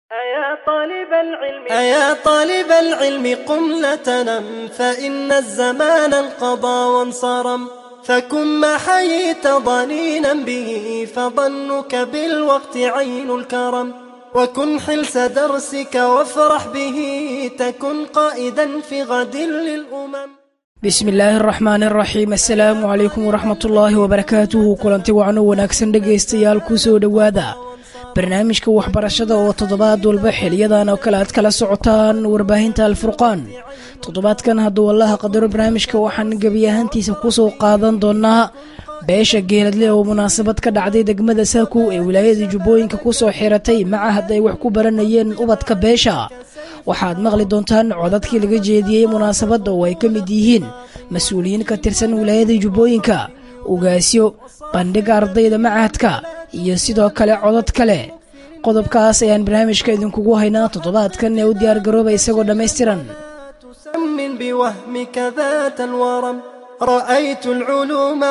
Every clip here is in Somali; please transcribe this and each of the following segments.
أيا طالب العلم أيا طالب العلم قم لا تنم فإن الزمان انقضى وانصرم فكن ما حييت ضنينا به فظنك بالوقت عين الكرم وكن حلس درسك وافرح به تكن قائدا في غد للأمم bismi illaahi araxmaan araxiim assalaamu calaykum waraxmatullaahi wabarakaatuhu kulanti wacno wanaagsan dhegaystayaal ku soo dhowaada barnaamijka waxbarashada oo toddobaad walba xiliyadan oo kale aad kala socotaan warbaahinta alfurqaan toddobaadkan hadduu allaha qadaro barnaamijka waxaan gebi ahaantiisa kusoo qaadan doonaa beesha geeladle oo munaasabad ka dhacday degmada saakow ee wilaayada jubbooyinka kusoo xiratay macahad ay wax ku baranayeen ubadka beesha waxaad maqli doontaan codadkii laga jeediyey munaasabadda oo ay ka mid yihiin mas-uuliyiin ka tirsan wilaayada jubbooyinka ugaasyo bandhiga ardayda macahadka iyo sidoo kale codad kale qodobkaas ayaan barnaamijka idinkugu haynaa toddobaadkan ee u diyaargarooba isagoo dhammaystiran تسمن بوهمك ذات الورم رأيت العلوم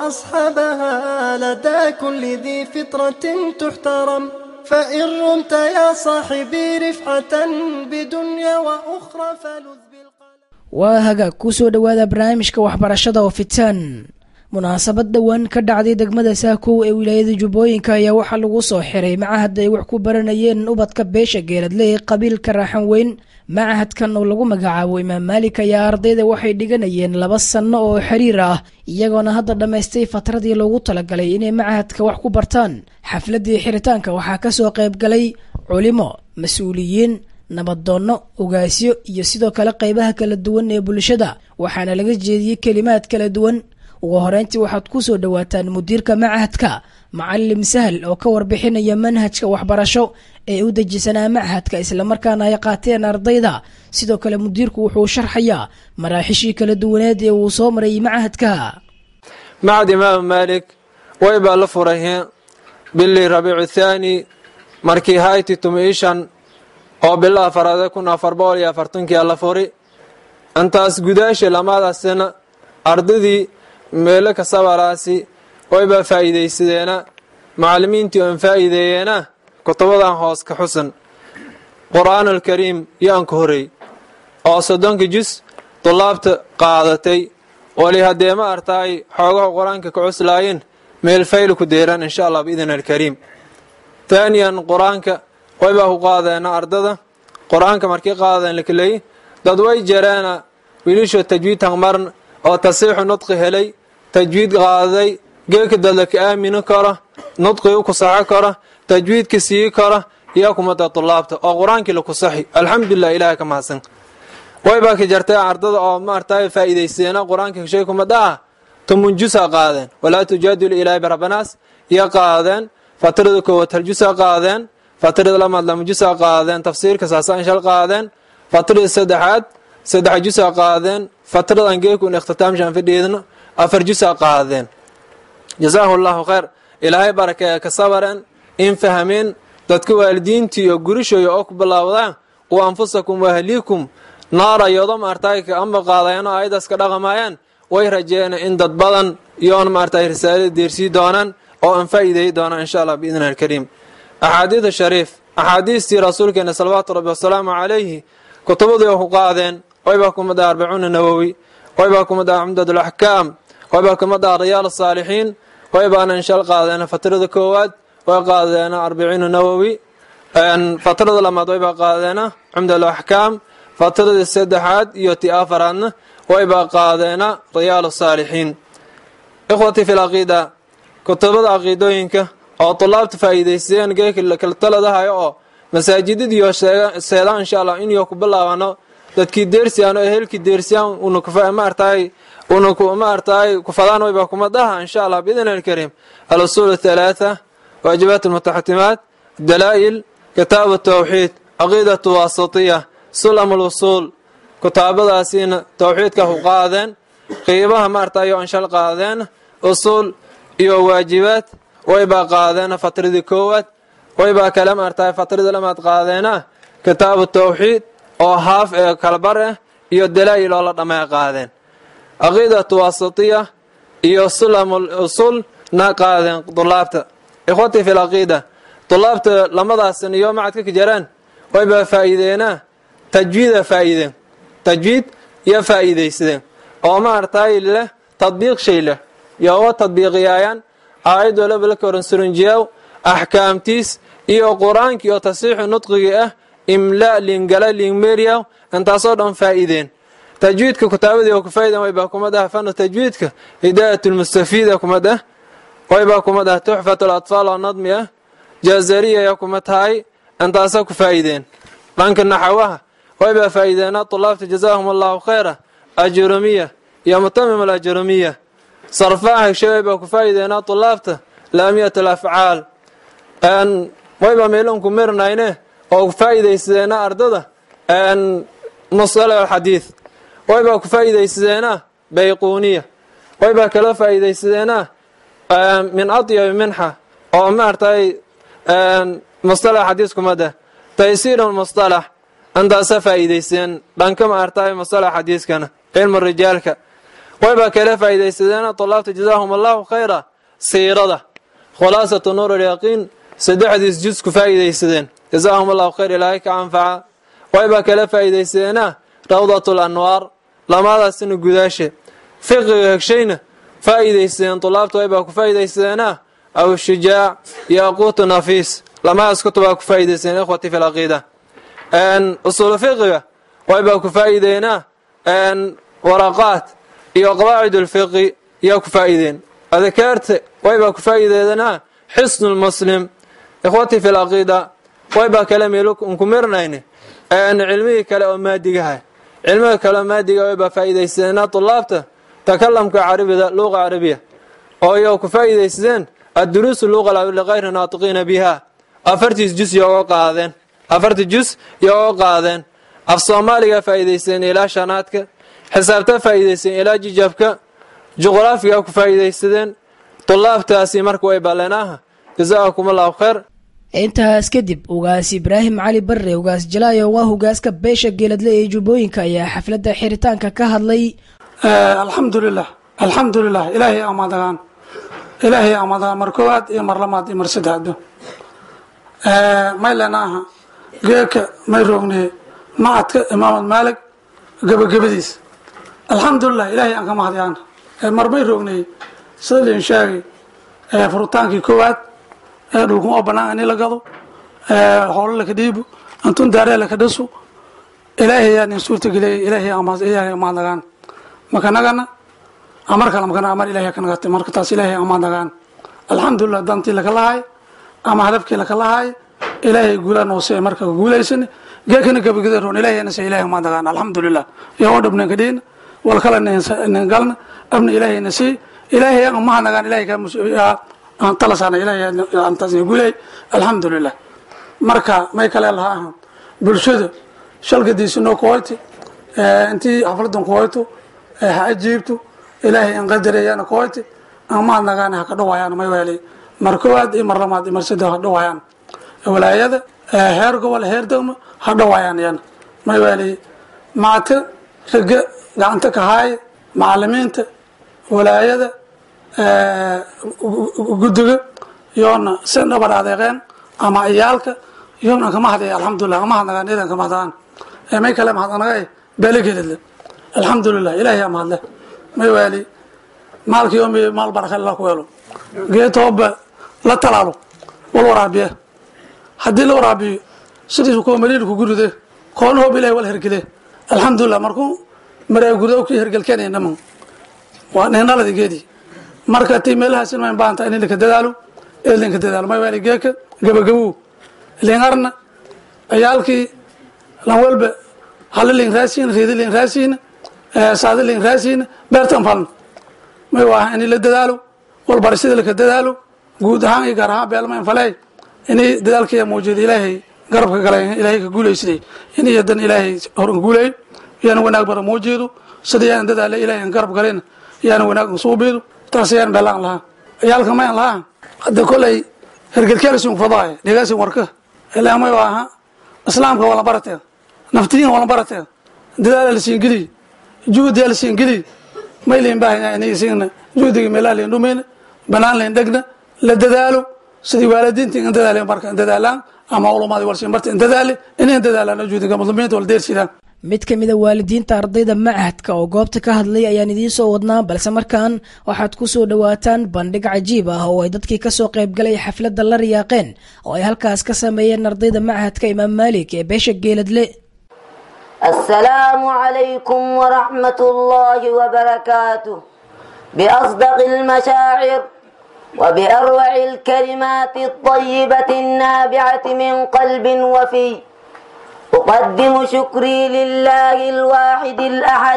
وأصحابها لدى كل ذي فطرة تحترم فإن رمت يا صاحبي رفعة بدنيا وأخرى فلذ بالقلم waa hagaag ku soo dhowaada barnaamijka waxbarashada oo fitaan munaasabad dhowaan ka dhacday degmada saakow ee wilaayada jubbooyinka ayaa waxaa lagu soo xiray macahad ay wax ku baranayeen ubadka beesha geeladle ee qabiilka raaxan weyn macahadkan oo lagu magacaabo imaam maalik ayaa ardayda waxay dhiganayeen laba sanno oo xiriir ah iyagoona hadda dhammaystay fatradii loogu talagalay inay macahadka wax ku bartaan xafladii xiritaanka waxaa kasoo qayb galay culimo mas-uuliyiin nabadoonno ogaasyo iyo sidoo kale qaybaha kala duwan ee bulshada waxaana laga jeediyey kelimaad kala duwan ugu horeyntii waxaad ku soo dhowaataan mudiirka macahadka macalim sahal oo ka warbixinaya manhajka waxbarasho ee u dejisanaa macahadka islamarkaana ay qaateen ardayda sidoo kale mudiirku wuxuu sharxayaa maraaxishii kala duwaneed ee uu soo maray macahadka macad imaam maalik way baa la furayeen bilii rabiicu thaani markii hayti tumiishan oo bilo afaraade kun afar boqol iyo afartankia la furi intaas gudaasha lamaadaasina ardaydii meelo kasabaraasi waybaa faa'iidaysadeena macallimiintii oon faa'iideeyeena kutubadan hoos ka xusan qur'aan alkariim yaan ka horey oo soddonka jus dulaabta qaadatay wali haddee ma artaay xoogaha qur-aanka ka cuslaayeen meel fayl ku deeran insha allah biidn alkariim taaniyan qur-aanka waybaa ku qaadeena ardada qur-aanka markii qaadeen lakeley dad way jareena wiilisho tajwiid hangmarn oo tasiixu nudqi helay tajwiid qaaday geeka dadlaka aamini karo nudqii u kusaxo karo tajwiidka sii karo iyo kumada tulaabta oo qur-aankii laku saxi alxamdulilah ilahay ka mahadsan waybaa ka jartay ardada oo maartay faa'iidaysteena qur-aanka shay kumada ah tumunjusa qaadeen walaa tujaadilu ilaahi barabbanaas iyo qaadeen fatrada koowaad haljusa qaadeen fatrada lamaad lamajusa qaadeen tafsiirka saasaan qaadeen fatrada saddexaad saddex jusa qaadeen fatrada angeekun ikhtitaamshaan fadhiidno afar jusa qaadeen jasaahu llahu khayr ilaahay barakeeya ka sabareen in fahmeen dadka waalidiintii iyo gurishooya oo ku bilaawdaan u anfusakum waahliikum naara yodo maartay ka amba qaadayano ayadaas ka dhaqamayaan way rajeena in dad badan iyoon maartay risaalada deersii doonaan oo aan faa'iideey doonaan insha allah biidni alkariim axaadiida shariif axaadiistii rasuulkeena salawaatu rabbi wasalaamu calayhi kutubadii oo ku qaadeen waybaa kumada arbacuuna nawowi waybaa kumada cumdadulaxkaam waybaa kumada riyaal asaalixiin waybaana inshal qaadeena fatrada koowaad way qaadeena arbiciina nawowi fatrada lamaad waybaa qaadeena cumdalaxkaam fatradii saddexaad iyo ti afaraadna waybaa qaadeena riyaal asaalixiin ikhwatii fi laqiida kutubada caqiidooyinka oo tulaabta faa'iidaysteen geekala taladahayo oo masaajidadiiyo seedaan insha allah inyo ku bilaabano dadkii deersiyaan oo ehelkii deersiyaan unmaartaay unaku maartaay kufadaan wayba kuma daha insha allah biidn alkariim alusuul athalaatha waajibaat almutaxatimaat dalaa'il kitaabu tawxiid caqiidatu wasatiya sulam alwusuul kutaabadaasiina tawxiidka ku qaadeen qiibaha maartayo anshal qaadeen usuul iyo waajibaad waybaa qaadeena fatradii koowaad waybaa kale maartaay fatradii lamaad qaadeena kitaabu tawxiid oo haaf ee kalbar ah iyo dalaa'il oo la dhamay qaadeen caqiidatu wasatiya iyo sulamul usul na qaadeen dulaabta ikhwatii fi lcaqiida dulaabta lamadaasan iyo macadka ka jaraan waybaa faa'iideenaa tajwiida faa'iideen tajwiid iyo faa'iidaysadeen oo maartay leh tadbiiq shay leh yowa tadbiiqiyaayaan aayad walaba la koran surunjiyaw axkaamtiis iyo qur-aankii oo tasiixu nudqigii ah imla lingala lingmeriyaw intaasoo dhan faa'iideen tajwiidka kutaabadii oo ku faa'iideen waybaa kumad ah fanu tajwiidka hidaayatulmustafiida kumad ah waybaa kumad ah tuxfatu latfaal oo nadmi ah jaazariya ayaa kuma tahay intaasa ku faa'iideen dhanka naxawaha waybaa faa'iideena tulaabta jazaahum allahu khayra ajurumiya iyo mutamim alajurumiya sarfaha heshe waybaa ku faa'iideena tulaabta laamiyat alafcaal waybaa meelonku mirnayne oo ku faa'iidaysadeena ardada musalax alxadiid waybaa ku faa'iidaysadeena bayquuniya waybaa kala faa'iidaysadeena min atyabi minxa oo maartay mustalax xadiis kumada taysiir mustalax intaasa faa'iidaysadeen dhanka maartay mustalax xadiiskana cilmu rijaalka waybaa kala faa'iidaysadeena tulaabta jazaahum allahu khayra siirada khulaasatu nuur alyaqiin saddexdiis jus ku faa'iidaysadeen jazaahum allahu khayr ilaahay ka anfaca waybaa kala faa'iidaysadeena rawdat lanwaar lamadaasina gudaashe fiqiga hegshayna faa'iidaysadeen tulaabta waybaa ku faa'iidaysadeena aw shujaac yaquutu nafiis lamadaas kutubaa ku faa'iidaysadeen ikhwati fi laqiida usuulu fiqiga waybaa ku faa'iideenaa waraqaat iyo qawaacid ulfiqi yaa ku faa'iideen adkaarta waybaa ku faa'iideedanaa xisnu lmuslim ikhwati fi laqiida waybaa kale meelu unku mirnayne cilmihii kale oo maadigaha cilmiga kale oo maadiga waybaa faa'iidaysadeenaa tulaabta takalamka carabida luqa carabiya oo iyo ku faa'iidaysadeen adduruusu luqa ligayri naatiqiina biha afartiis jus yooga qaadeen afartii jus yooga qaadeen af soomaaliga faa'iidaysadeen ilaa shanaadka xisaabta faa'iidaysadeen ilaa jijabka juqraafiga ku faa'iidaysadeen tulaabtaasi marka way baleenaaha jazaakum allahu khayr intaas kadib ugaas ibraahim cali barre ugaas jalaayo waa hogaaska beesha geeladle ee jubbooyinka ayaa xafladda xiritaanka ka hadlay alxamdulilah alxamdulilah ilaahay amaadagaan ilaahay amaadagaan mar koowaad iyo mar lamaad iyo mar saddexdo maylena aha geeka may roogniye macadka imaamad maalig gebagabadiis alxamdulilah ilaahay aan ka mahadiyaan mar may roogniye sida liin sheegay furutaankii koowaad dhulkun oo banaan ini la gado hoolo laka dhiibo antun daaree laka dhasu ilaahay yaa nin suurta geliyay ilaahay ilaahay amaadagaan makanagana amar kale makana amar ilahay kanagata marka taas ilaahay amaadagaan alxamdulilah dantii laka lahay ama hadafkii laka lahay ilaahay guulaa noose marka guulaysan geekana gabagada roon ilaahay nase ilaahay amaadagaan alxamdulilah iyo oo dhabnan ka dhiina wal kale nin galna abna ilaahay nasi ilaahay mahanagaan ilaahay aan talasaana ilaahay antaas guulay alxamdulilah marka may kale laha ahaan bulshada shalgadiisa noo kuhoyti intii xafladan kuhoyto ha ajiibto ilaahay an qadareeyana kuhoyti amahadnagaana ha ka dhawaayaan may weelay mar koowaad iyo mar lamaad iyo mar saddex ha dhawaayaan walaayada heer gobol heer degmo ha dhawaayaan yan may weelay maata raga gacanta ka haaya macalimiinta walaayada guddiga yoona sen dhabar adeeqeen ama ciyaalka yoona kama hadaya alxamdulilah kama hadnagaan idan kama hadaan may kale mahadnaga beelageedadle alxamdulilah ilaahay aa mahadle may waali maalka yoomi maal baraka la ku helo geetooba la talaalo wal waraabiye haddii la waraabiyo sidiisu kuwa maliil ku guride koona hoob ilahay wal hergele alxamdulilah markuu maraa gudo kii hergelkeenaya naman waa neenaladi geedii marka ti meelahaas in mayn baanta in linka dadaalo ee linka dadaalo may waali geeka gabagabow lingarna ciyaalkii lan walba hala lin raasiin reedi lin raasiin saada lin raasiin beertan falna may waa in la dadaalo walbarashada laka dadaalo guud ahaan iyo gaar ahaan beelmayn faley inay dadaalkaya muujida ilaahay garabka galay ilaahay ka guulaysaday in iyadan ilaahay horan guulay yaana wanaag bara muujido sida yaan dadaala ilaahay garab galayna yaana wanaag suubido taas yaan beelaan lahaa ciyaalka mayan lahaa hadda kolay hergelkeelsin fadaay dhegaasin warka ilaa may waa aha islaamka wala barateed naftiyin wala barateed dadaala la siin geliy juhdiya la siin geliy may liin baahanya inay siina juhdiga meelaha liin dhumayna banaan liin dhegna la dadaalo sidii waalidiinta in dadaaleen marka in dadaalaan ama culumadii walshinbarta in dadaali inayn dadaalaan juudiga muslimiinta wal deersidaan mid ka mid a waalidiinta ardayda machadka oo goobta ka hadlay ayaan idiin soo wadnaa balse markaan waxaad ku soo dhowaataan bandhig cajiib ah oo ay dadkii kasoo qaybgalay xafladda la riyaaqeen oo ay halkaas ka sameeyeen ardayda machadka imaam maalik ee beesha geeladle السلام عليكم ورحمة الله وبركاته بأصدق المشاعر وبأروع الكلمات الطيبة النابعة من قلب وفي أقدم شكري لله الواحد الأحد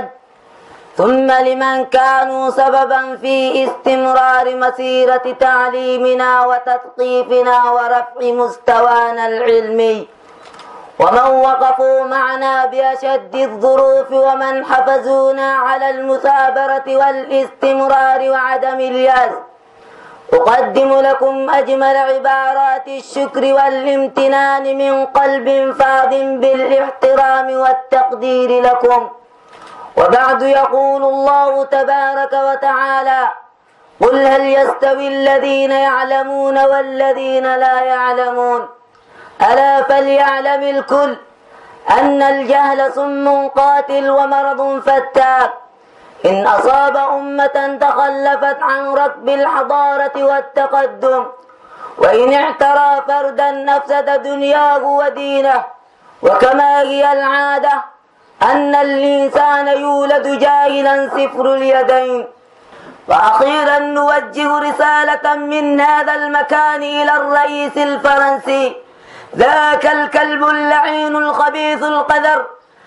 ثم لمن كانوا سببا في استمرار مسيرة تعليمنا وتثقيفنا ورفع مستوانا العلمي ومن وقفوا معنا بأشد الظروف ومن حفزونا على المثابرة والاستمرار وعدم اليأس أقدم لكم أجمل عبارات الشكر والامتنان من قلب فاض بالاحترام والتقدير لكم وبعد يقول الله تبارك وتعالى قل هل يستوي الذين يعلمون والذين لا يعلمون ألا فليعلم الكل أن الجهل صم قاتل ومرض فتاك إن أصاب أمة تخلفت عن ركب الحضارة والتقدم وإن اعترى فردا نفسد دنياه ودينه وكما هي العادة أن الإنسان يولد جاهلا صفر اليدين وأخيرا نوجه رسالة من هذا المكان إلى الرئيس الفرنسي ذاك الكلب اللعين الخبيث القذر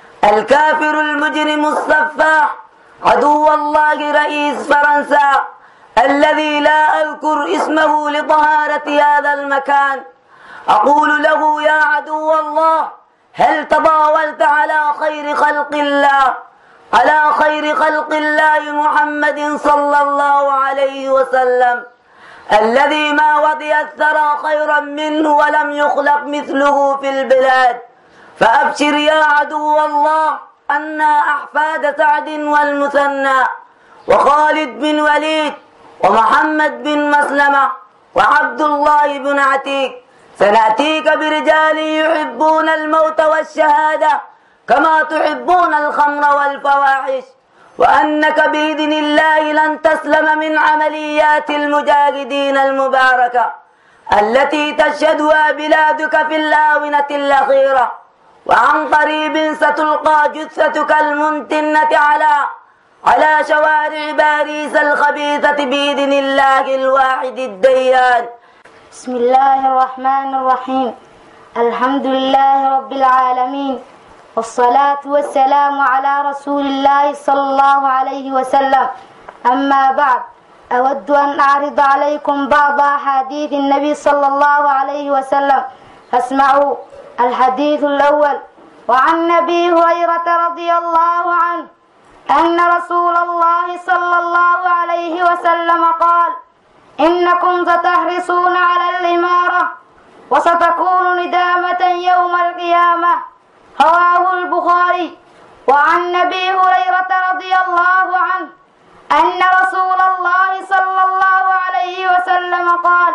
الكافر المجرم السفاح عدو الله رئيس فرنسا الذي لا أذكر اسمه لطهارة هذا المكان أقول له يا عدو الله هل تضاولت على خير خلق الله على خير خلق الله محمد صلى الله عليه وسلم الذي ما وضي الثرى خيرا منه ولم يخلق مثله في البلاد فأبشر يا عدو الله أنا أحفاد سعد والمثنى وخالد بن وليد ومحمد بن مسلمة وعبد الله بن عتيق سنأتيك برجال يحبون الموت والشهادة كما تحبون الخمر والفواحش وأنك بإذن الله لن تسلم من عمليات المجاهدين المباركة التي تشهدها بلادك في الآونة الأخيرة وعن قريب ستلقى جثتك الممتنة على على شوارع باريس الخبيثة بإذن الله الواحد الديان بسم الله الرحمن الرحيم الحمد لله رب العالمين والصلاة والسلام على رسول الله صلى الله عليه وسلم أما بعد أود أن أعرض عليكم بعض أحاديث النبي صلى الله عليه وسلم فاسمعوا الحديث الأول وعن أبي هريرة رضي الله عنه أن رسول الله صلى الله عليه وسلم قال إنكم ستحرصون على الإمارة وستكون ندامة يوم القيامة رواه البخاري وعن أبي هريرة رضي الله عنه أن رسول الله صلى الله عليه وسلم قال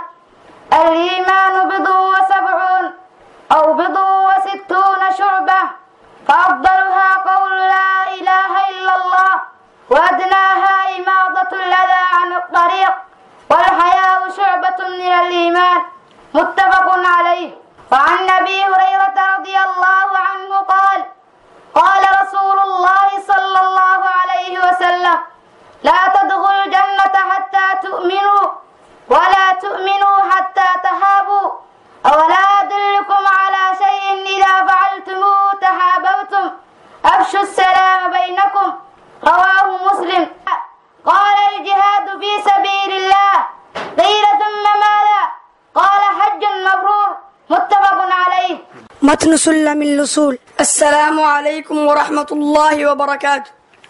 الإيمان بضع وسبعون أو بضع وستون شعبة فأفضلها قول لا إله إلا الله وأدناها إماضة الأذى عن الطريق والحياء شعبة من الإيمان متفق عليه وعن أبي هريرة رضي الله عنه قال قال رسول الله صلى الله عليه وسلم لا تدخلوا الجنة حتى تؤمنوا ولا تؤمنوا حتى تهابوا أولا أدلكم على شيء إذا فعلتموه تحاببتم أفشوا السلام بينكم رواه مسلم قال الجهاد في سبيل الله قيل ثم ماذا قال حج مبرور متفق عليه متن سلم الوصول السلام عليكم ورحمة الله وبركاته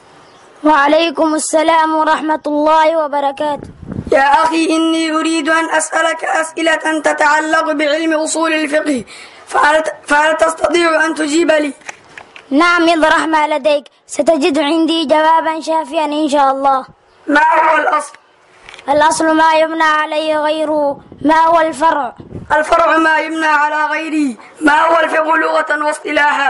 وعليكم السلام ورحمة الله وبركاته يا أخي إني أريد أن أسألك أسئلة تتعلق بعلم أصول الفقه فهل, فهل تستطيع أن تجيب لي نعم اطرح ما لديك ستجد عندي جوابا شافيا إن شاء الله ما هو الأصل الأصل ما يبنى عليه غيره ما هو الفرع الفرع ما يبنى على غيره ما هو الفقه لغة واصطلاحا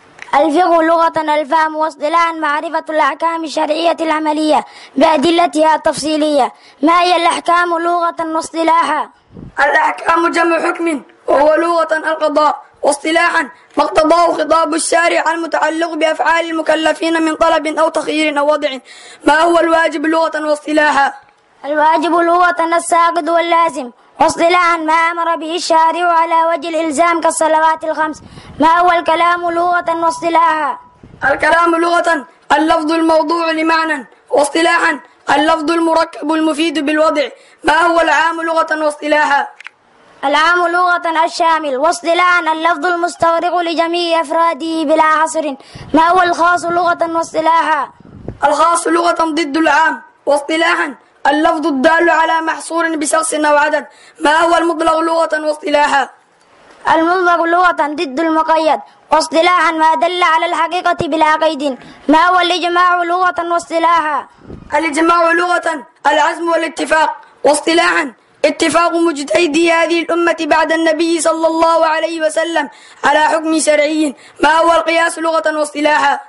الفقه لغة الفهم واصطلاحا معرفة الأحكام الشرعية العملية بأدلتها التفصيلية ما هي الأحكام لغة واصطلاحا الأحكام جمع حكم وهو لغة القضاء واصطلاحا ما اقتضاه خطاب الشارع المتعلق بأفعال المكلفين من طلب أو تخيير أو وضع ما هو الواجب لغة واصطلاحا الواجب لغة الساقط واللازم واصطلاحا ما أمر به الشارع على وجه الإلزام كالصلوات الخمس ما هو الكلام لغة واصطلاحا الكلام لغة اللفظ الموضوع لمعنى واصطلاحا اللفظ المركب المفيد بالوضع ما هو العام لغة واصطلاحا العام لغة الشامل واصطلاحا اللفظ المستغرق لجميع أفراده بلا حصر ما هو الخاص لغة واصطلاحا الخاص لغة ضد العام واصطلاحا اللفظ الدال على محصور بشخص أو عدد ما هو المطلق لغة واصطلاحا المطلق لغة ضد المقيد واصطلاحا ما دل على الحقيقة بلا قيد ما هو الإجماع لغة واصطلاحا الإجماع لغة العزم والاتفاق واصطلاحا اتفاق مجتهدي هذه الأمة بعد النبي صلى الله عليه وسلم على حكم شرعي ما هو القياس لغة واصطلاحا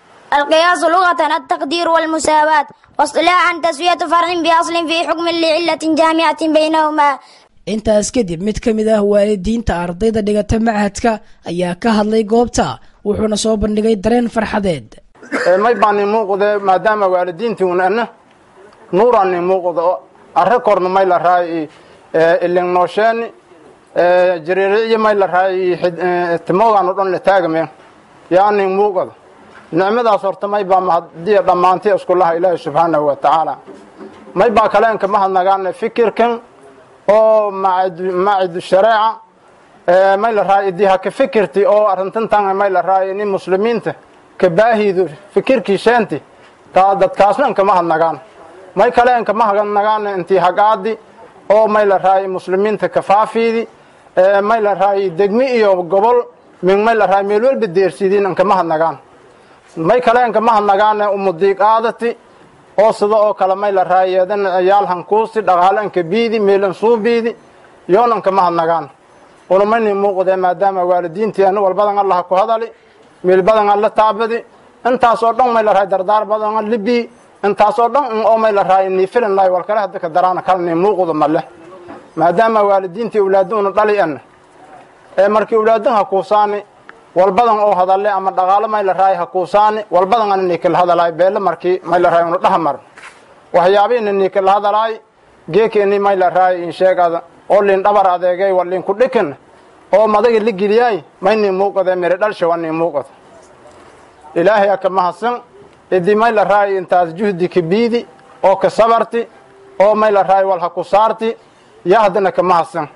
القياس لغة التقدير والمساواة واصطلاحا تسوية فرع بأصل في حكم لعلة جامعة بينهما intaas kadib mid ka mid ah waalidiinta ardayda dhigata machadka ayaa ka hadlay goobta wuxuuna soo bandhigay dareen farxadeed may baa nin muuqde maadaama waalidiintii un ana nuuraa nin muuqda oo arre korna may la raay ilingnoosheeni jariiriciyo may la raay timoogaan o dhan la taagame yaa nin muuqda nicmadaas horta may baa mahadiya dhammaanti iskulaha ilaahi subxaanahu wa tacaala may baa kaleenka mahadnagaana fikirkan oo macidu shareeca may la raay idii ha ka fikirti oo arrintantan may la raay nin muslimiinta ka baahidu fikirkii sheenti taa dadkaasna nkama hadnagaan may kale nkama hadnagaan intii hagaadi oo may la raay muslimiinta ka faafiidi may la raay degmi iyo gobol min may la raay meel walba deersidiin nkama hadnagaan may kale nkama hadnagaan umudiiq aadati oo sida oo kale may la raayeedan ciyaal hankuusi dhaqaalanka biidi meelan suubiidi yoonan kama hadnagaan unamayni muuqdee maadaama waalidiintii ana walbadan allaha ku hadali meel badan alla taabadi intaas oo dhan may la raay dardaar badan libi intaas oo dhan oo may la raay ni filan laay wal kale hadda ka daraana kalni muuqdo male maadaama waalidiintii awlaaduuna dhali ana ee markii awlaadan ha kuusaani walbadan oo hadalle ama dhaqaalo may la raay ha kuusaani walbadan ana nikala hadalaay beele markii may la raay una dhaha mar waxyaabiina nikala hadalaay geekeeni may la raay in sheegada oo lin dhabar adeegay war lin ku dhikin oo madaga la geliyay mayni muuqade mere dhalsha wani muuqada ilaahay aka mahadsan idii may la raay intaas juhdi ka biidi oo ka sabarti oo may la raay wal ha ku saarti ya haddana ka mahadsan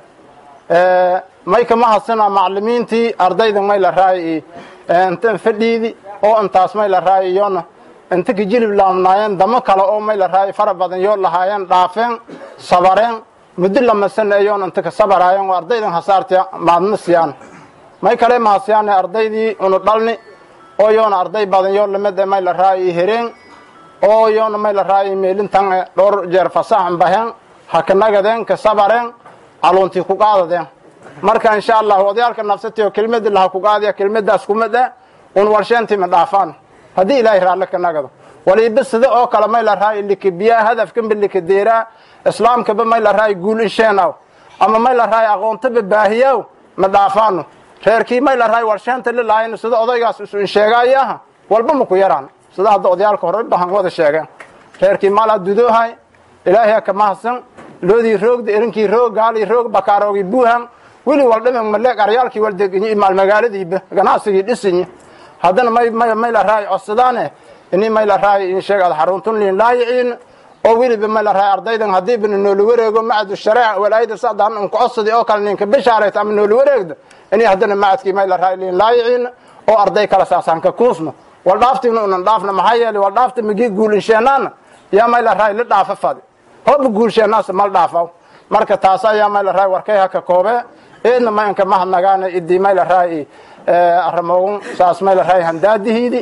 may ka mahadsana maclimiintii ardayda may la raay intan fadhiidi oo intaas may la raay iyona inta ka jilib laamnaayeen damo kale oo may la raay fara badan yoo lahaayeen dhaafeen sabareen muddo lamasan ayoon inta ka sabaraayeen oo ardaydan hasaarta maadna siyaan may kale mahadsiyaane ardaydii unu dhalni oo yoona arday badan yoo lamid may la raay hereen oo yoona may la raay meelintan dhowr jeer fasaxan baheen ha ka nagadeen ka sabareen caluuntii ku qaadadeen marka insha allah odayaalka nafsati oo kelmadii laha ku qaadiya kelmadaas kumada un warsheentii ma dhaafaan haddii ilaahay raalle ka nagado waliba sida oo kale may la raay likabiyaa hadafkanba likadeeraa islaamkaba may la raay guul insheenaw ama may la raay aqoontaba baahiyaw ma dhaafaano reerkii may la raay warsheenta lilahayn sida odaygaas isu insheegaayaha walba ma ku yaraan sida hadda odayaalka hore bahan wada sheegeen reerkii maalaa dudoohay ilaahay ka mahadsan loodii roogda erinkii roog gaalii roog bakaaroogii buuhan weli waldhiman maleeg aryaalkii waldeginyi maal magaaladiiba ganacsigii dhisinyi haddana may may may la raay codsadaane ini may la raay in sheegada xaruntun liin laayiciin oo weliba may la raay ardaydan haddiiba noola wareego macadu shareeca walaayada sadaan un codsadi oo kale ninka bishaarayta ama noola wareegda ini haddana macadkii may la raay liin laayiciin oo arday kala saasaan ka kuusno wal dhaaftiina unan dhaafna maxaa yeelay wal dhaafta migii guulinsheenaana yaa may la raay la dhaafa fadi hooba guulsheenaasa mal dhaafaw marka taas ayaa may la raay warkay haka koobee eedna mayanka mahadnagaana idii may la raay arramoogun saas may la raay handaadihiidi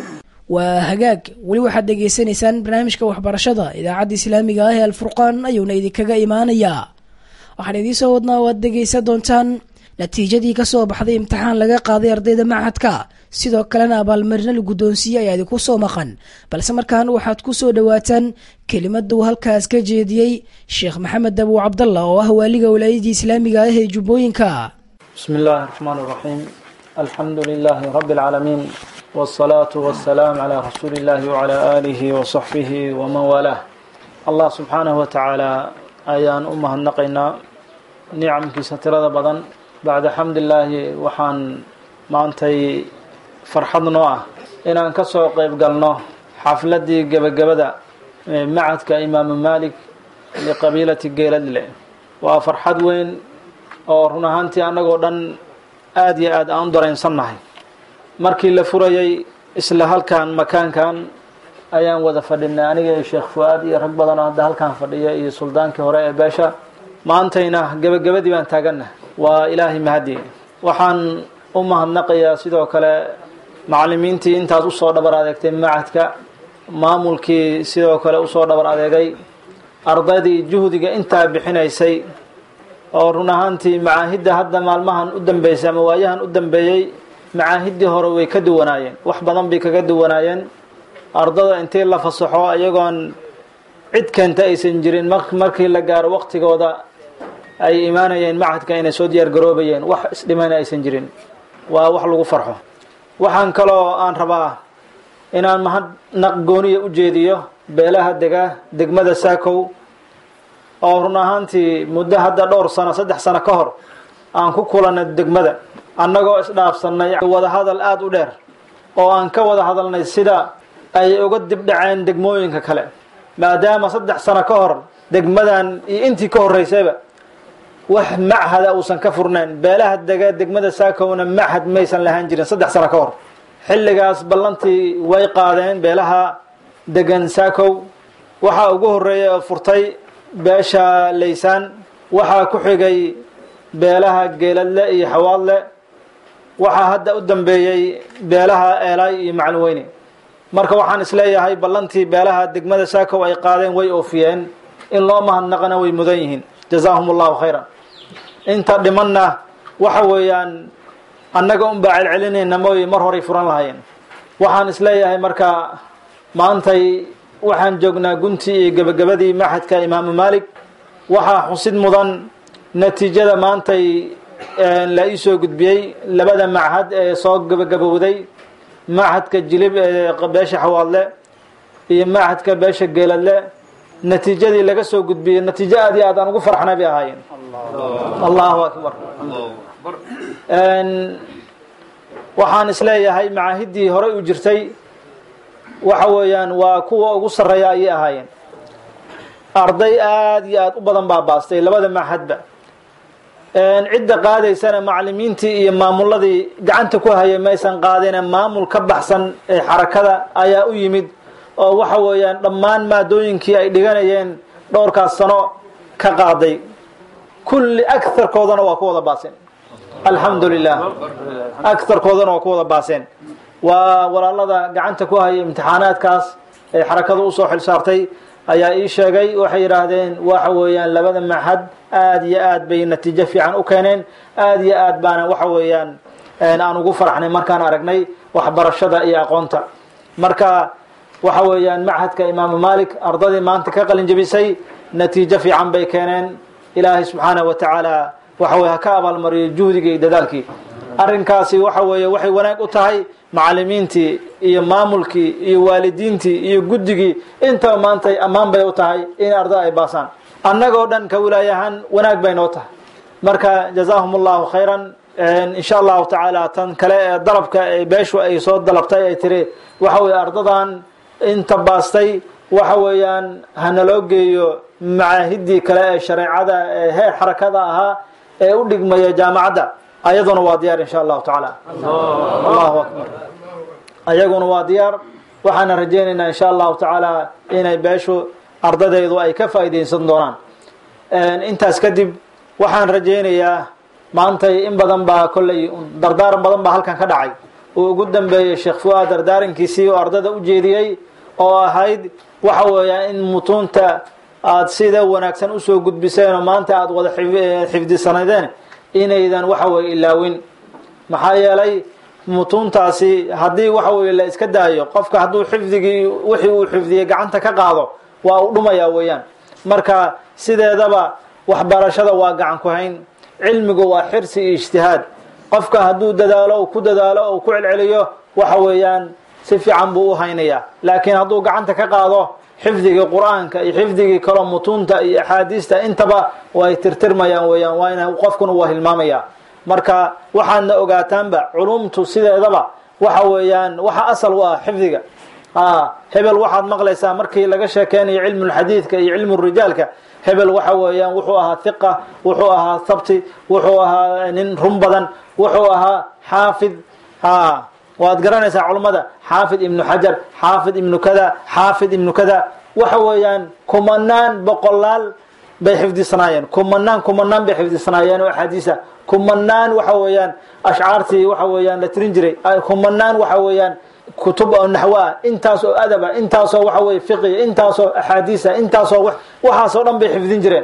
waa hagaag weli waxaad dhegaysanaysaan barnaamijka waxbarashada idaacadda islaamiga ah ee alfurqaan ayuuna idinkaga imaanayaa waxaan idiinsoo wadnaa oo aad dhegaysan doontaan natiijadii kasoo baxday imtixaan laga qaaday ardayda machadka sidoo kalena abaalmarino la guddoonsiiyey ayaa idinku soo maqan balse markaan waxaad ku soo dhowaataan kelimada uu halkaas ka jeediyey sheekh maxamed abu cabdalla oo ah waaliga walaayadii islaamiga ah ee jubbooyinka بسم الله الرحمن الرحيم الحمد لله رب العالمين والصلاة والسلام على رسول الله وعلى آله وصحبه ومن والاه الله سبحانه وتعالى أيان أمها النقينا نعم كي سترد بدن بعد حمد الله وحان ما أنتي فرحضنا إن أنكسو قيب قلنا حفلتي قبل قبل معدك إمام مالك لقبيلة قيلد وفرحد وين oo run ahaantii annagoo dhan aada iyo aad aan u dareensannahay markii la furayay isla halkan makaankan ayaan wada fadhinay aniga iyo sheekh fu-aad iyo rag badan oo hadda halkan fadhiya iyo suldaankii hore ee beesha maantayna gebagabadii baan taagannahay waa ilaahay mahadi waxaan u mahadnaqayaa sidoo kale macallimiintii intaas usoo dhabar adeegtay macadka maamulkii sidoo kale usoo dhabar adeegay ardaydii juhdiga intaa bixinaysay oo run ahaantii macaahidda hadda maalmahan u dambeysay ama waayahan u dambeeyey macaahiddii hore way ka duwanaayeen wax badan bay kaga duwanaayeen ardada intii la fasaxo iyagoon cid keenta aysan jirin markii la gaaro waqtigooda ay imaanayeen macadka inay soo diyaar garoobayeen wax isdhimana aysan jirin waa wax lagu farxo waxaan kaloo aan rabaa inaan mahadnaq gooniya u jeediyo beelaha dega degmada saakow oo run ahaantii muddo hadda dhowr sano saddex sano ka hor aan ku kulanay degmada annagoo isdhaafsannay wadahadal aada u dheer oo aan ka wada hadalnay sida ay uga dibdhaceen degmooyinka kale maadaama saddex sano ka hor degmadan iyo intii ka horreysayba wax machada uusan ka furnayn beelaha dega degmada saakowna machad maysan lahaan jirin saddex sano ka hor xilligaas ballantii way qaadeen beelaha degan saakow waxaa ugu horreeyay oo furtay beesha laysaan waxaa ku xigay beelaha geeladle iyo xawaadle waxaa hadda u dambeeyey beelaha eelay iyo macalweyne marka waxaan isleeyahay ballantii beelaha degmada saakow ay qaadeen way oofiyeen in loo mahadnaqana way mudan yihiin jazaahum allahu khayran inta dhimanna waxa weeyaan annaga unbaa celcelinayna mooye mar horay furan lahaayeen waxaan isleeyahay marka maantay waxaan joognaa guntii iyo gebagabadii maxadka imaamu maalik waxaa xusid mudan natiijada maantay la ii soo gudbiyey labada machad ee soo gebagabowday machadka jilib ee beesha xawaadle iyo machadka beesha geeladle natiijadii laga soo gudbiyey natiijo aad iyo aad aan ugu farxnay bay ahaayeen allahu akbar waxaan isleeyahay macaahiddii horey u jirtay waxa weeyaan waa kuwa ugu sarreeya ayay ahaayeen arday aada iyo aada u badan baa baastay labada maxadba cidda qaadaysana macalimiintii iyo maamuladii gacanta ku hayay maysan qaadine maamul ka baxsan ee xarakada ayaa u yimid oo waxa weeyaan dhammaan maadooyinkii ay dhiganayeen dhowrkaas sano ka qaaday kulli agarkoodana waa ku wada baaseen alxamdu lilah agarkoodana waa ku wada baaseen waa walaalada gacanta ku haya imtixaanaadkaas ee xarakada usoo xil saartay ayaa ii sheegay waxay yidhaahdeen waxa weeyaan labada maxad aada iyo aad bay natiijo fiican u keeneen aada iyo aad baana waxa weeyaan aan ugu faraxnay markaan aragnay waxbarashada iyo aqoonta marka waxa weeyaan machadka imaamu malik ardadii maanta ka qalin jebisay natiijo fiican bay keeneen ilaahay subxaanahu wa tacaala waxa weye ha ka abaalmariyo juhdigii iyo dadaalkii arrinkaasi waxa weeye waxay wanaag u tahay macalimiintii iyo maamulkii iyo waalidiintii iyo guddigii intaba maanta ammaan bay u tahay in arda ay baasaan annagoo dhan ka wilaayahaan wanaag bay noo tahay marka jazaahum allahu khayran insha allahu tacaala tan kale ee dalabka ee beeshu ay soo dalabtay ay tiri waxa weye ardadan inta baastay waxa weeyaan hanaloo geeyo macaahidii kale ee shareecada ee heer xarakada ahaa ee u dhigmaya jaamacadda ayaduna waa diyaar insha allahu tacaala allahu akbar ayaguna waa diyaar waxaana rajaynaynaa insha allahu tacaala inay beeshu ardadeydu ay ka faa'iidaysan doonaan intaas kadib waxaan rajaynayaa maantay in badan baa kolley dardaaran badan baa halkan ka dhacay uu ugu dambeeyey sheekh fuaad dardaarankiisii oo ardada u jeediyey oo ahayd waxa weeyaan in mutuunta aada sida wanaagsan usoo gudbiseen oo maanta aada wada xifdisanadeen inaydan waxa weye ilaawin maxaa yeelay mutuuntaasi haddii waxa weye la iska daayo qofka hadduu xifdigii wixii uu xifdiyey gacanta ka qaado waa uu dhumayaa weeyaan marka sideedaba waxbarashada waa gacan ku hayn cilmigu waa xirsi iyo ijtihaad qofka hadduu dadaalo u ku dadaalo u ku celceliyo waxa weeyaan si fiican buu u haynayaa laakiin hadduu gacanta ka qaado xifdigii qur-aanka iyo xifdigii kaloo mutuunta iyo axaadiista intaba way tirtirmayaan weeyaan waa ina qofkuna waa hilmaamaya marka waxaadna ogaataanba culumtu sideedaba waxa weeyaan waxa asal u ah xifdiga hebel waxaad maqlaysaa markii laga sheekeynayo cilmulxadiidka iyo cilmurijaalka hebel waxa weeyaan wuxuu ahaa hiqa wuxuu ahaa thabti wuxuu ahaa nin run badan wuxuu ahaa xaafid waad garanaysaa culummada xaafid ibnu xajar xaafid ibnu kada xaafid ibnu kada waxa weeyaan kumanaan boqolaal bay xifdisanaayeen kumanaan kumanaan bay xifdisanaayeen oo axaadiisa kumanaan waxa weeyaan ashcaartii waxa weeyaan la tirin jiray kumanaan waxa weeyaan kutub oo naxwo ah intaasoo adaba intaasoo waxa weye fiqiya intaasoo axaadiisa intaasoo waxaasoo dhan bay xifdin jireen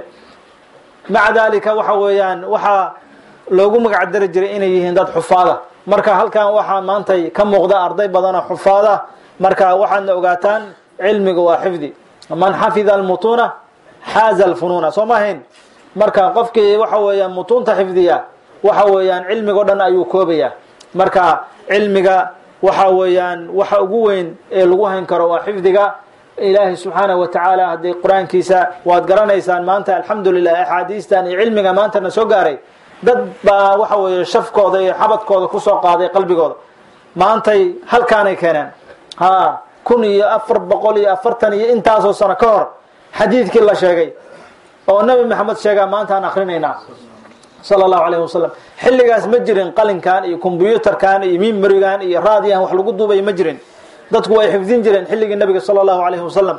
maca dalika waxa weeyaan waxaa loogu magacdari jiray inay yihiin dad xufaada marka halkan waxaa maantay ka muuqda arday badanoo xufaada marka waxaadna ogaataan cilmiga waa xifdi man xafida almutuuna xaaza alfunuuna soo ma ahayn marka qofkii waxa weeyaan mutuunta xifdiya waxa weeyaan cilmigao dhan ayuu koobaya marka cilmiga waxa weeyaan waxa ugu weyn ee lagu hayn karo waa xifdiga ilaahay subxaanahu wa tacaala haddii qur-aankiisa waad garanaysaan maanta alxamdulilah axaadiistan iyo cilmiga maantana soo gaaray dad baa waxa weeye shafkooda iyo xabadkooda kusoo qaaday qalbigooda maantay halkaanay keeneen ha kun iyo afar boqol iyo afartan iyo intaasoo sano ka hor xadiidkii la sheegay oo nebi maxamed sheegaa maanta aan akrinaynaa sala allahu alayhi wasalam xilligaas ma jirin qalinkan iyo kombyuutarkan iyo mimarigan iyo raadiyan wax lagu duubay ma jirin dadku way xifdin jireen xilligii nabiga sala allahu alayhi wasalam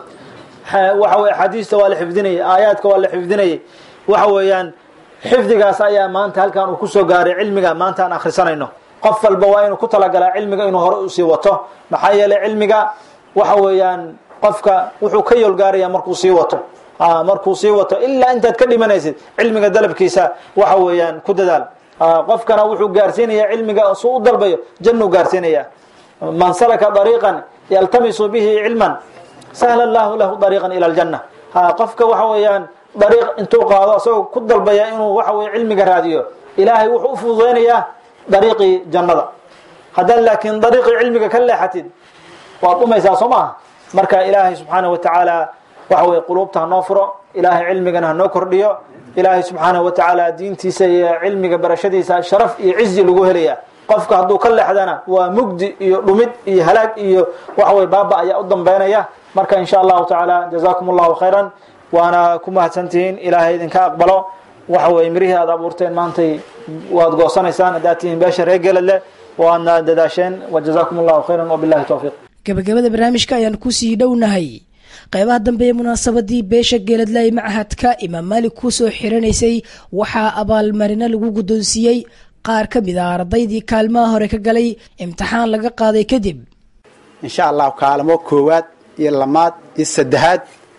waxa weye axaadiista waa la xifdinayay aayaadka waa la xifdinayay waxa weeyaan xifdigaas ayaa maanta halkan uu kusoo gaaray cilmiga maanta aan akhrisanayno qof walba waa inuu ku talagalaa cilmiga inuu hore usii wato maxaa yeelay cilmiga waxa weeyaan qofka wuxuu ka yoolgaaraya markuu sii wato markuu sii wato ilaa intaad ka dhimanaysid cilmiga dalabkiisa waxa weeyaan ku dadaal qofkana wuxuu gaarsiinaya cilmiga suu u dalbayo jannuu gaarsiinaya man salaka dariiqan yaltamisu bihi cilman sahla allahu lahu dariiqan ila aljanna qofka waxa weeyaan dariiq intuu qaado isagoo ku dalbaya inuu waxa weye cilmiga raadiyo ilaahay wuxuu u fududeynayaa dariiqii jannada haddaad laakiin dariiqii cilmiga ka leexatid waad dhumaysaa soo maaha marka ilaahay subxaanahu wa tacaala waxa weye quluubta hanoo furo ilaahay cilmigana hanoo kordhiyo ilaahay subxaanahu wa tacaala diintiisa iyo cilmiga barashadiisa sharaf iyo cizi lagu helaya qofka hadduu ka leexdana waa mugdi iyo dhumid iyo halaag iyo waxa weye baaba ayaa u dambeynaya marka in sha allahu tacaala jazakum allahu khayran waana ku mahadsantihiin ilaahay idinka aqbalo waxa weye mirihii aad abuurteen maantay waad goosanaysaan haddaad tihiin beesha reer geladle waadna dadaasheen wajazakum allahu khayran wabillahi towfiiq gabagabada barnaamijka ayaan kusii dhownahay qaybaha dambe ee munaasabadii beesha geeladlay machadka imaam maalik kusoo xiranaysay waxaa abaalmarino lagu guddoonsiiyey qaar ka mid a ardaydii kaalmaha hore ka galay imtixaan laga qaaday kadib insha allahu kaalmo koowaad iyo lamaad iyo saddexaad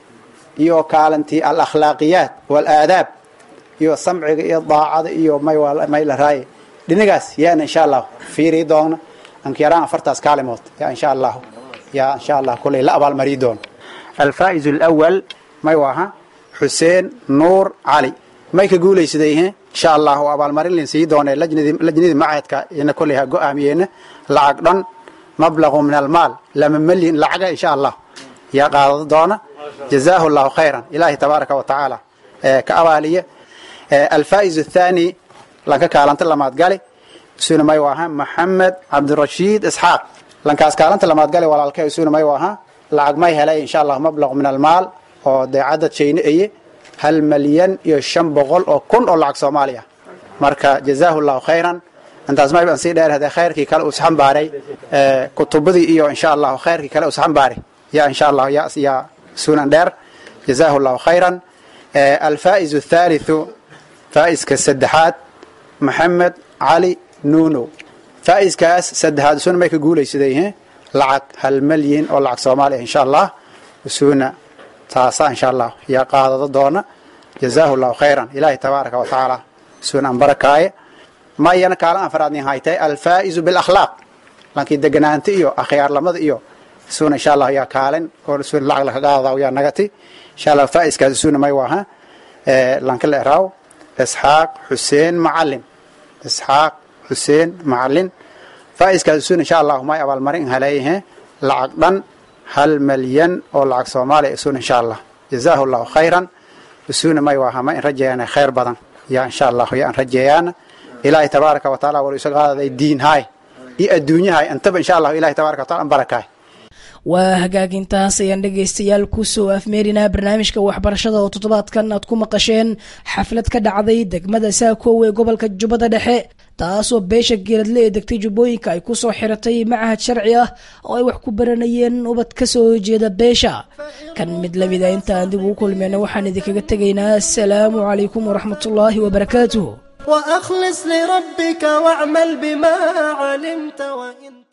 iyo kaalintii al akhlaaqiyaat walaadaab iyo samciga iyo daacada iyo may la raaye dhinigaas yaana insha allahu fiirii doona ankiyaraan afartaas kaalimood yaa insha allahu yaa insha allah kuley la abaalmari doono alfaa'iz alawal may waaha xuseen nuur cali may ka guulaysadayhe insha allahu abaalmarin lin sii doonee lajnadii macadka ina koley ha go-aamiyeena lacag dhan mablaqu min almaal lama malyin lacaga insha allah yaa qaadado doona jazaahu allahu khayran ilaahi tabaaraka wa tacaala ka abaaliye alfaa'iz athani lanka kaalanta lamaad gali isuna may waaha maxamed cabdirashiid isxaaq lankaas kaalanta lamaad gali walaalka isuna may waaha lacag may helay insha allah mablaqu min almaal oo deecadda jayne eye hal malyan iyo shan boqol oo kun oo lacag soomaaliya marka jazaahu allahu khayran intaas may baan sii dheer hadee khayrkii kale uu isxambaaray kutubadii iyo insha allahu khayrkii kale uu isxambaaray ya insha allah ya ya sunan dheer jazaahu allahu khayran alfaa'iz athaalithu faa'iska saddexaad maxamed cali nuunow faa'iiskaas saddexaad isuna may ka guulaysadayhe lacag hal malyin oo lacag soomaaliya insha allah isuna taasa insha allah yaa qaadado doona jazaahu llahu khayran ilaahi tabaaraka wa tacaala isuna aan barakaaye ma iyana kaalan afraadnin haytay alfaa'izu bilakhlaaq lankii deganaanta iyo akhyaarlamada iyo isuna insha allah yaa kaalin oo isuna lacag laka qaadadaa yaa nagati insha allah faa'iiskaas isuna may waaha lanka la eraaw isxaaq xuseen macalin isxaaq xuseen macalin faa'iiskaas isuna insha allah may abaalmarin haleeyahe lacag dhan hal malyan oo lacag soomaaliya isuna insha allah jazaahu llahu khayran isuna may waaha ma in rajeeyana khayr badan yaa insha allah yaa an rajeeyaana ilaahay tabaaraka wa taala wal isaga qaadaday diin haay iyo adduunyahay antaba insha allah ilahay tabaaraka wa taala an barakaay waa hagaagintaas ayaan dhegaystayaal kusoo afmeerinaa barnaamijka waxbarashada oo toddobaadkan aad ku maqasheen xaflad ka dhacday degmada saakow ee gobolka jubbada dhexe taasoo beesha geeradle ee degtay jubbooyinka ay kusoo xiratay macahad sharci ah oo ay wax ku baranayeen ubad ka soo horjeeda beesha kan mid lamida intaan dib ugu kulmeyna waxaan idinkaga tegaynaa asalaamu calaykum waraxmatullaahi wabarakaatuh وأخلص لربك واعمل بما علمت وإن